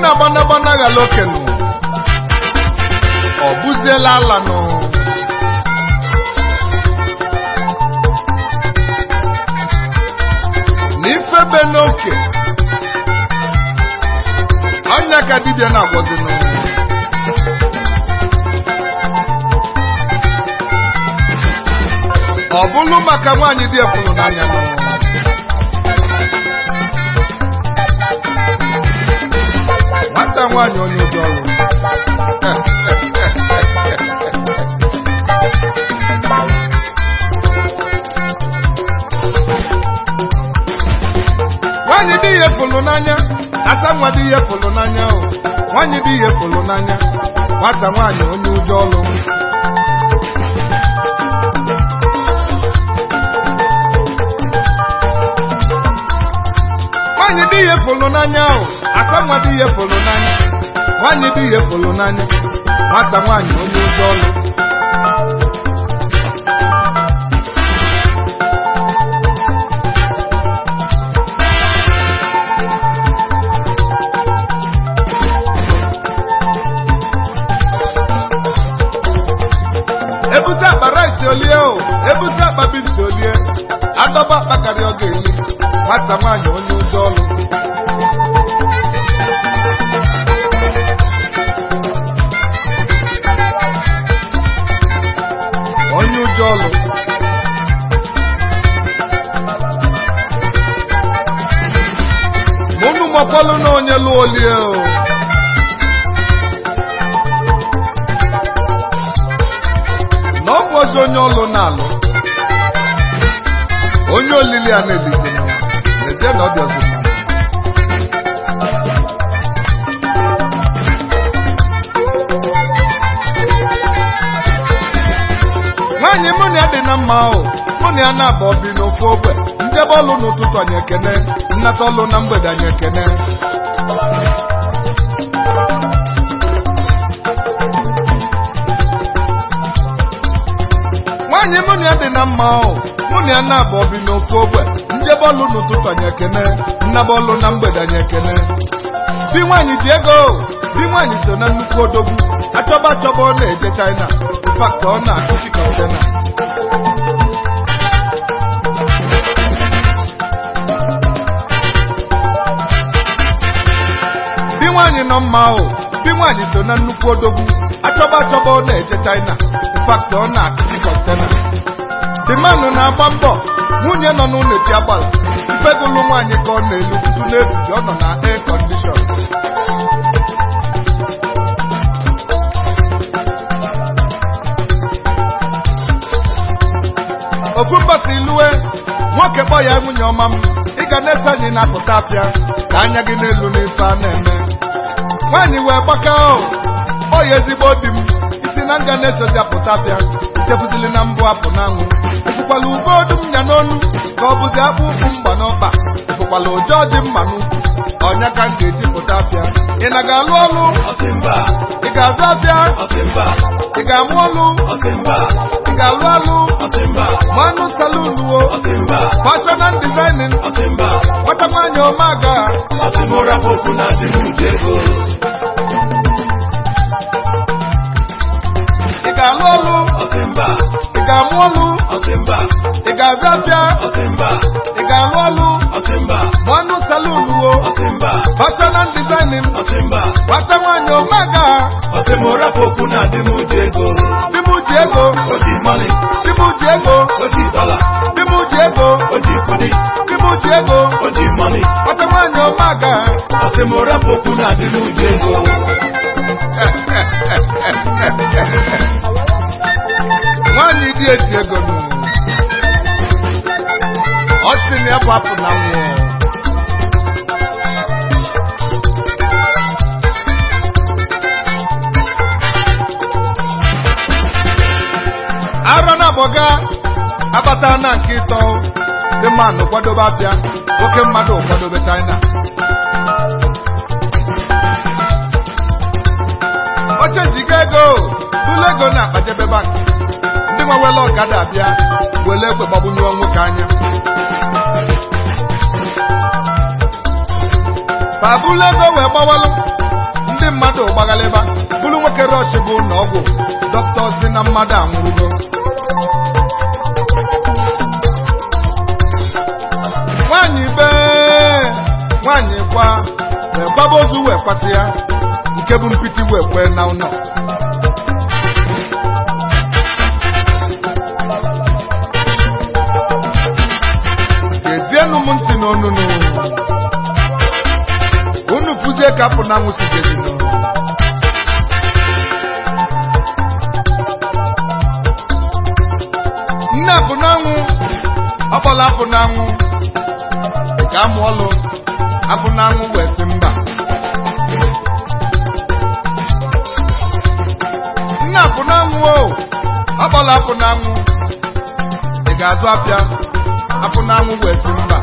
na gbanagbana ghala okenụ ọ bụziela ala nụ na ifebe n'oke ọnya ka dibịa na-agwọzinụ ọ bụrụ maka nwaanyị dị efulu n'anya nụ nwata nwaanyị onye ụjọ ọrụ nwaanyị dị ihe fụlụ n'anya asa nwa dị ihe fụlụ n'anya o nwaanyị dị ihe fụlụ n'anya nwata nwaanyị onye ụjọ ọrụ nwaanyị dị ihe fụlụ n'anya o asa nwa dị ihe fụlụ n'anya nwaanyị dị ihe fụlụ n'anya nwata nwaanyị onye ụjọ ọrụ ebute akpa rice olie o ebute akpa bins olie adọba akpa karịa ọ ga-eli nwata nwaanyị onye ụjọ ọrụ onye ụjọ ọrụ mụnụ makwalụ na onye lụọ olie o na ọ bụ ozi onye ọlụ na-alụ onye olili a na-elizi lezie na ọ dị ọzọ mma. nwaanyị mụ na ya dị na mma o mụ na ya na-abụ bi n'ofu ogbe njebe ọlụ n'ụtụtụ anyị ekene nnata ọlụ na mgbede anyị ekene nwaanyị mụ na ya dị na mma o mụ na ya na-abụ bi n'ofu ogbe njebe ọlụ n'ụtụtụ anyị ekene nnaba ọlụ na mgbede anyị ekene di nwaanyị ji ego o di nwaanyị so na nnukwu odogwu achọba achọba ọ na-eje china infakt ọ na-akụchi kọntena di nwaanyị nọ mma o di nwaanyị so na nnukwu odogwu achọba achọba ọ na-eje china infakt ọ na-akụchi kọntena di manụ na-agba mbọ nwunye nọ n'ụlọ eti agbala ifegolu nwaanyị ka ọ na-elu tutu na-ebuji ọ nọ na air condition ofu mbọsị iluwe nwoke kpọ ya nwunye ọma m ị ga na-eso anyị na-apụta apịa ka anya gị n'elu n'ife a na-eme nwaanyị wee gbaka o ọ ya ezigbo di m isi na nga na-esozi apụta apịa itefuzili na mbụ apụ n'anwụ efukwala ube odu m nya n'onu ka ọ bụzi akpụ ụkwụ mgba n'ọkpa efukwala ụjọ dị mma n'ukwu ọnya ka m ga-eji pụta apịa ị na ga-alụ ọlụ Ọsịmba, ị ga-azụ apịa ọsịmba, ị ga-amụ ọlụ ọsịmba, ị ga-alụ alụ ọsịmba, manụ salun wo ọsịmba, fashion and designing ọsịmba, nwata nwaanyị ọmaga ọsịmụra popu na adịnuche ego. ị ga-alụ ọlụ Ọsịmba, ị ga-amụ ọlụ ọsịmba, ị ga-azụ apịa ọsịmba, ị ga-alụ ọlụ ọsịmba, manụ salun wo ọsịmba, fashion and designing ọsịmba, nwata nwaanyị ọmaga ọsịmụra popu na adịnuche ego. di m ji ego O ji mọni, di m ji ego o ji dọla, di m ji ego o ji kudi, di m ji ego o ji mọni. nwata nwaanyị ọmaga Ọsịmụra popu na adịnuche ego. nwaanyị dị eti ego nụ ọ sị na ya bụ apụ na nwụọ ara na abọga abata na nke ịtọ dị mmanụ kwadobe abịa oke mmadụ kwadobe china oche jiga ego bụlụ ego na akpajebe bank ndị nwewela ọkada abịa were egbe gbagbunyewe nwoke anya babụlụ ego wee gbawalụ mmadụ gbaghalịba bụrụ nwoke rọchị bụ na ọgwụ dọkịta si na mmadụ anwụrụgo nwaanyị be nwaanyị kwa wee gbaba ozu wee kwata ya nke bụ mpiti wee kwee na ụlọ gezienụ m ntị n'onunu unu pụzie ka apụ na anwụ si gezinu nne apụ n'anwụ ọkpọla apụ n'anwụ ka amụ ọlụ apụ n'anwụ wee sị mba nne apụ n'anwụ o ọkpọla apụ n'anwụ ị ga-azụ apịa apụ n'anwụ wee sị mba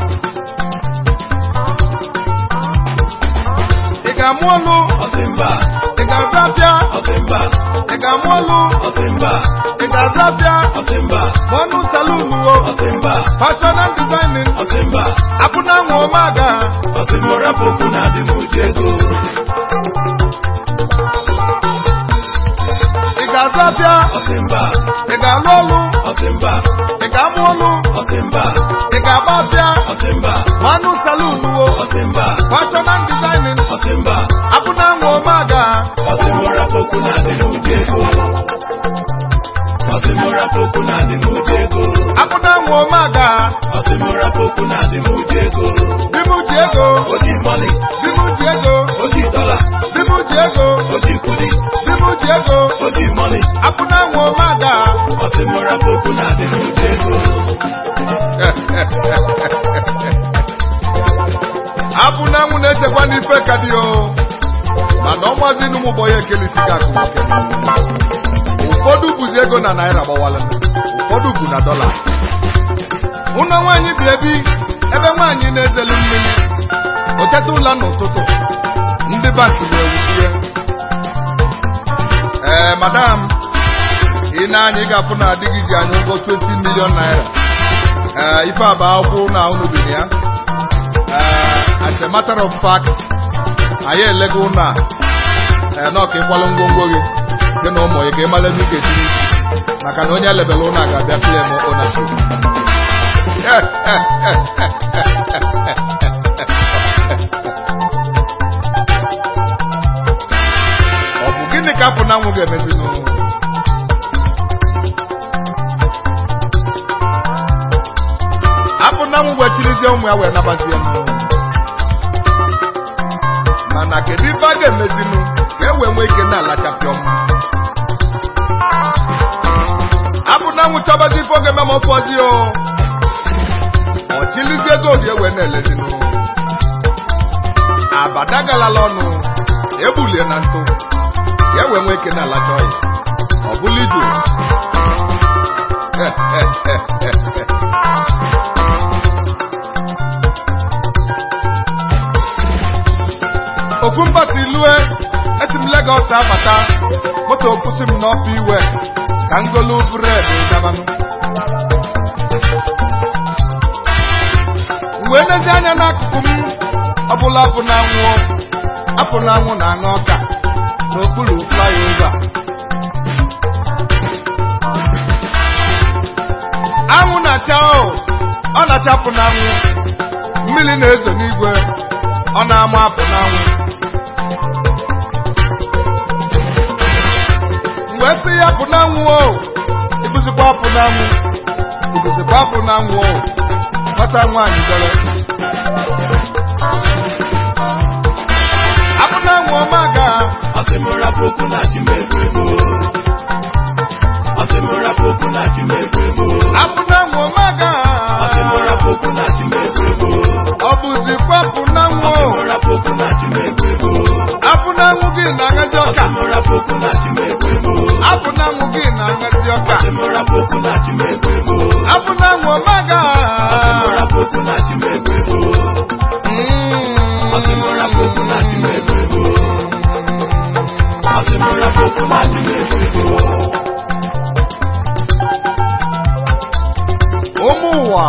ị ga-amụ ọlụ Ọsịmba, ị ga-azụ apịa ọsịmba, ị ga-amụ ọlụ ọsịmba, ị ga-azụ apịa ọsịmba, ma ọnụ salunu o ọsịmba, fashion and designing ọsịmba, apụ n'anwụ omaga ọsịmụra poku na adị n'uche ego. ị ga-azụ apịa Ọsịmba, ị ga-alụ ọlụ ọsịmba, ị ga-amụ ọlụ ọsịmba, ị ga-agba apịa ọsịmba, ma ọnụ salunu o ọsịmba, fashion and designing ọsịmba, apụ n'anwụ omaga ọsịmụra poku na adị n'uche ego. Ọsịmụra poku na adị n'uche ego. apụ n'anwụ omaga Ọsịmụra poku na adị n'uche ego. di m ji ego Oji mọni, di m ji ego oji dọla, di m ji ego oji kudi, di m ji ego oji mọni. apụ n'anwụ omaga Ọsịmụra poku na adị n'uche ego. apụ n'anwụ na-echekwa n'ife ka dị o mana ọnwazi n'ụmụ ụgbọ ya ekelisi ka akụ nwoke ụfọdụ bụzi ego na naira gbawala ụfọdụ bụ na dọla ụlọ nwaanyị bi ebi ebe nwaanyị na-ezelu mmiri oteta ụla n'ụtụtụ ndị banki na-ewuzi ya ee madam ị na-anya ị ga-afụ na adịghịzi anya ụgwọ 20 million naira ee ife a bụ akwụkwọ na unu bi na ya ee as a matter of fact anyị elego ụlọ a ee na ọka ịkwalụ ngwongwo gị gị na ụmụ gị ka ị mara ebe ị ga-etiri isi maka na onye elebela ụlọ a ga-abịa claim ownership ọ bụ gịnị ka apụ na anwụ ga-emezinụ apụ na anwụ wechirizie ụmụ ya wee nabazie nụ mana kedu ife a ga-emezinụ ka e wee nwee ike na-alachapịọm apụ na anwụ chọbazi ife oge mema ọfọzi o ọchilizie gold ewe na-elezinụ abada galala ọnụ egbulie na ntụ ka e wee nwee ike na-alacha ọya ọ bụla iju ofu mbọsi lue esi m Legọs abata moto kwụsị m n'ọfụ iwe ka ngolu bred gabanụ wee nezi anya n'akụkụ m ọbụla apụ na anwụ apụ na anwụ na aṅụ ọka n'okpuru flyover anwụ na-acha o ọ na-acha apụ na anwụ mmiri na-ezo n'igwe ọ na-ama apụ na anwụ mgbe sị ya apụ na anwụ o ibuzikwa apụ na anwụ ibuzikwa apụ na anwụ o nwata nwaanyị dọrọ apụ na anwụ ọma ga Ọsịmụra poku na ji m ego ego. Ọsịmụra poku na ji m ego ego. apụ na anwụ ọma ga Ọsịmụra poku na ji m ego ego. ọ bụzikwa apụ na anwụ o Ọsịmụra poku na ji m ego ego. apụ na anwụ gị na-aṅazi ọka Ọsịmụra poku na ji m ego ego. apụ na anwụ gị na-aṅazi ọka Ọsịmụra poku na ji m ego ego. apụ na anwụ ọma ga Ọsịmụra poku na ji m ego ego. Ọsịmụra poku na ji m ego ego. Ọsịmụra poku na ji m ego ego. ụmụ ụwa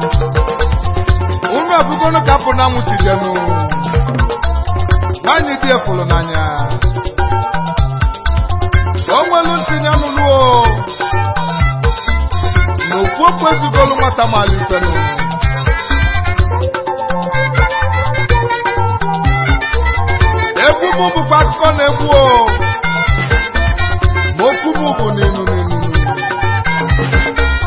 unu abụgonu ka apụ na anwụ si jenụ nwaanyị dị fụrụ n'anya o nwelu ntị ya nụlụ o na okwu okwu ezugolu nwata malifenụ egwu m bụkwa akụkọ na-egbu o ma okwu m bụ n'inu n'inu n'inu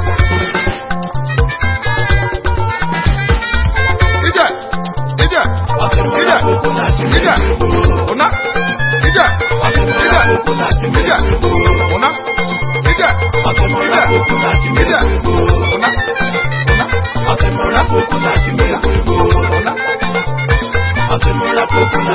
ije ije ije ije ụna ije ije ije ụna ije ije ije ụna ụna ụna ụna